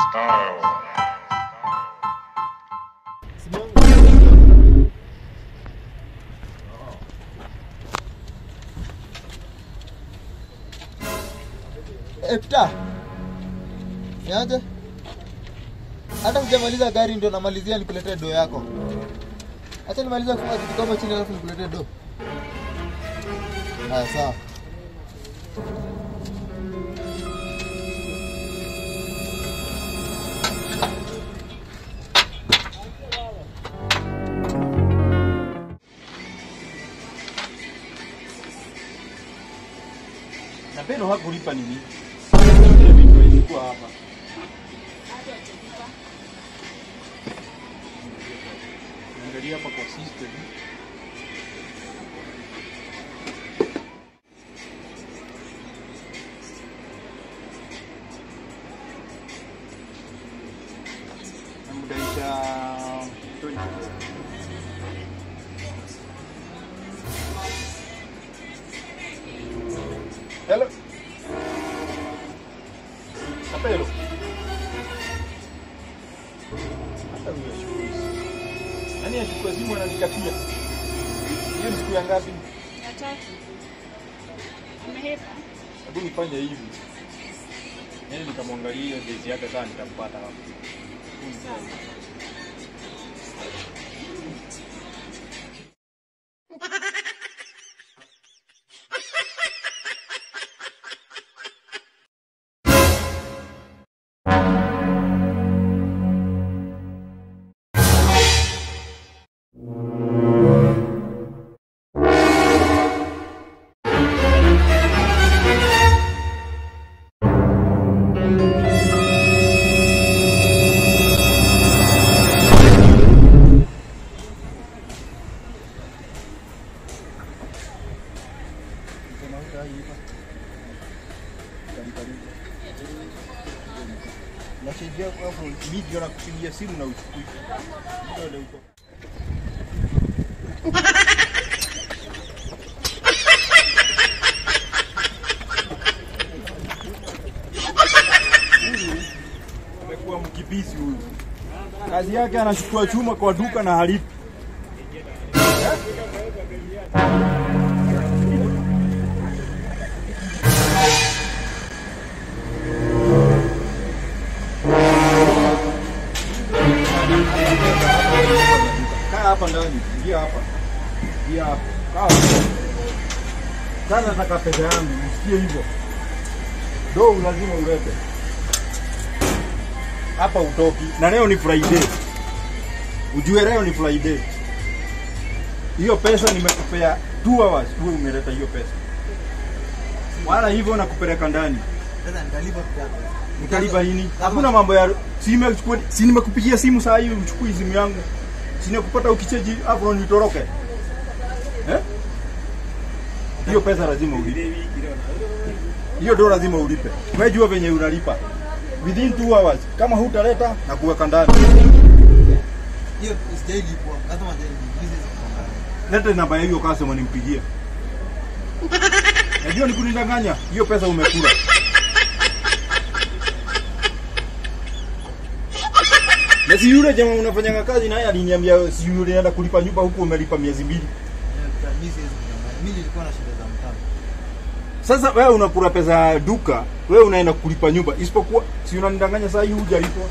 style. Epta. Niaje? Hata sijamaliza gari ndio namalizia nikuletee do yako. Acha nimalize kufunga kitu kama chini alafu nikuletee do. Haya sawa. Na Beno hakulipa nini? Ile vitu ilikuwa hapa. Angalia hapa kwa system. Namdaisha 20. Hello. Kapelo. Hata huyo ashukuru. Nani achukua simu ananikatia? Hiyo ni siku ya ngapi? Ya tatu. Umehepa? Hebu nifanye hivi. Yaani nikamwangalia hiyo base yake sana nitampata hapo. Nasaidia hapo video na kupigia simu na uchukui. Ndio huko. Amekuwa mkimbizi huyu. Kazi yake anachukua chuma kwa duka na halipi. Kaa hapa ndani, ingia hapa. Ingia hapa. Kaa. hapa. Sasa nataka pesa yangu, usikie hivyo. Do lazima ulete. Hapa utoki. Na leo ni Friday. Ujue leo ni Friday. Hiyo pesa nimekupea 2 hours, wewe umeleta hiyo pesa. Wala hivyo nakupeleka ndani. Sasa nitalipa kidogo. Utalipa nini? Hakuna mambo ya si nimechukua si nimekupigia simu saa hii uchukui simu yangu. Si nikupata ukicheji hapo nitoroke. Eh? Hiyo pesa lazima ulipe. Hiyo ndio lazima ulipe. Unajua venye unalipa. Within 2 hours kama hutaleta na kuweka ndani. Hiyo sijailipwa. Lazima ndio Leta namba ya hiyo customer nimpigie. Najua ni kunidanganya. Hiyo pesa umekula. Na si yule jamaa unafanyanga kazi naye aliniambia si yule anaenda kulipa nyumba huku umelipa miezi mbili. Mimi siwezi kudanganya. Mimi nilikuwa na shida za mtaa. Sasa wewe unakula pesa ya duka, wewe unaenda kulipa nyumba. Isipokuwa si unanidanganya saa hii hujalipwa.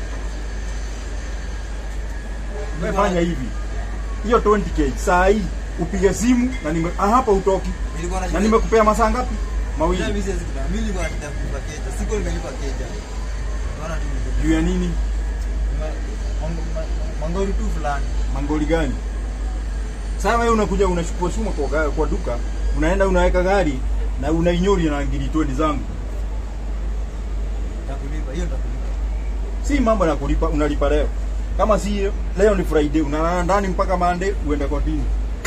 Wewe fanya hivi. Hiyo 20k saa hii upige simu na nime ah, hapa utoki. Nilikuwa na Na shida. nimekupea masaa ngapi? Mawili. Mimi siwezi kudanganya. Mimi nilikuwa na shida ya kulipa keja. Siku nimelipa keja. Unaona tu nilikuwa- Juu ya nini? Mango- ma- Mangori tu fulani. Mangoli gani? Sasa wewe unakuja unachukua chuma kwa, ga- kwa duka, unaenda unaweka gari na unainyori na ngiri 20 zangu. Nitakulipa. Hiyo nitakulipa. Si mambo na kulipa, unalipa leo. Kama si leo ni Friday, unalala ndani mpaka Monday uende kotini.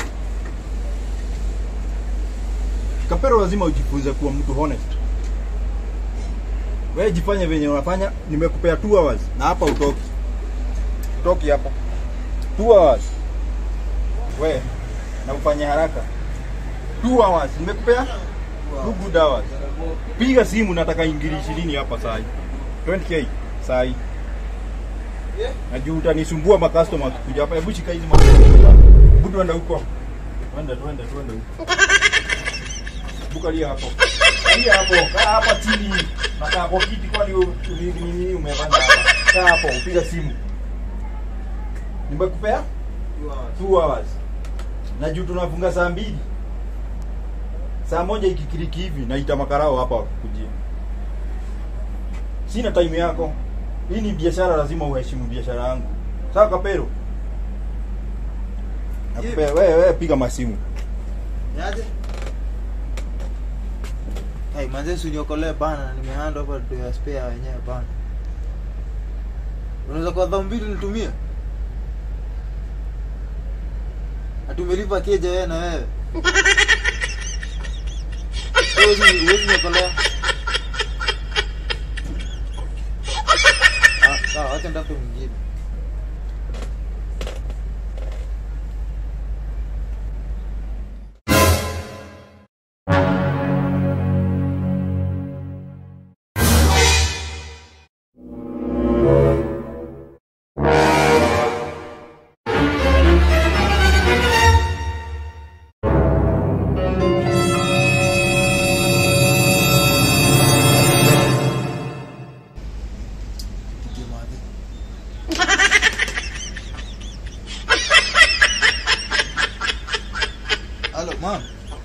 Kapero lazima ujifunze kuwa mtu honest. Wewe jifanye venye unafanya, nimekupea 2 hours na hapa utoki. Utoki hapa. 2 hours. We, na ufanye haraka. 2 hours, nimekupea 2 good hours. Piga simu nataka ingiri 20 hapa saa hii. 20k. sai Yeah. na juu utanisumbua makastoma wakikuja hapa hebu shika hizi hebu tuende huko twende twende twende huko bukalia hapo kalia hapo kaa hapa chini na kaa kwa kiti kwani u- ni- nini umepanda hapa kaa hapo upiga simu nimekupea two hours na juu tunafunga saa mbili saa moja ikikiriki hivi naita makarao hapa wakikujia sina time yako hii ni biashara lazima uheshimu biashara yangu sawa kapero nakupea wewe wewe piga masimu Niaje? Hey, manze usiniokolee bana, nimehanda hapa do ya spare wenyewe bana. Unaweza kwa dhao mbili nitumie? Atumelipa keja wewe na wewe. Wewe huwezi huwezi niokolea. Ah, sawa, acha ndafute mwingine. Tupige madhe. Halo, mam.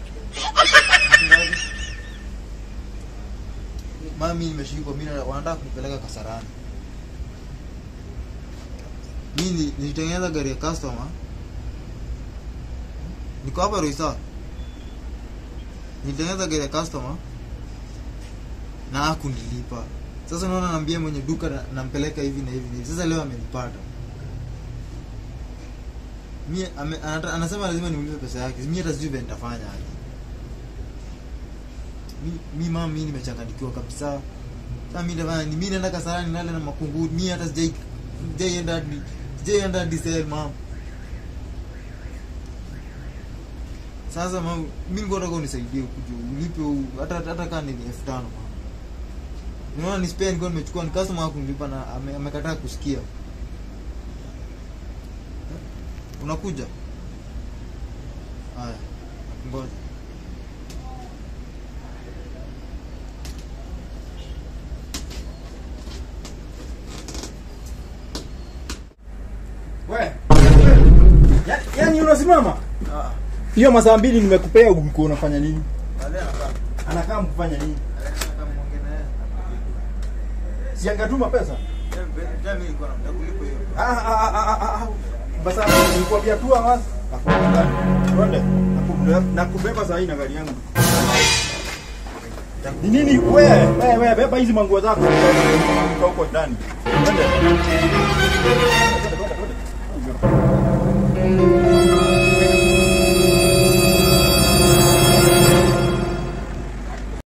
Mami nimeshikwa mimi na- wanataka kunipeleka Kasarani. Mimi ni- nilitengeneza gari ya customer. Niko hapa Roisa. Nilitengeneza gari ya customer na hakunilipa. Sasa unaona naambia mwenye duka na- nampeleka hivi na hivi na hivi. Sasa leo amenipata. Mie ame, anata, anasema lazima niulize pesa yake. Mimi hata sijui vile nitafanya aje. Mi, mi mama mimi nimechanganyikiwa kabisa. Sasa mimi nitafanya ni mimi naenda Kasarani nale na makungu. Mimi hata sijai sijaienda hadi sijaienda hadi sale mama. Sasa mama, mimi nilikuwa nataka unisaidie kuja ulipe u- hata hata kama ni 5000 mama. Unaona ni spare nilikuwa nimechukua ni customer wako nilipa na ame- amekataa kusikia. Unakuja? Haya. Ngoja. we ya, yani unasimama Ah. hiyo masaa mbili nimekupea ulikuwa unafanya nini Baadaye anakaa. anakaa mkufanya nini Anataka muongee na yeye. siangatuma pesa Tena mimi nilikuwa nataka kulipa hiyo. Ah, ah, ah, ah, ah, ah. basa nilikwambia tu awas twende Nakubeba- nakubeba saa hii na gari yangu ni nini wewe wewe wewe beba hizi manguo zako Toka huko ndani twende Twende, twende, twende.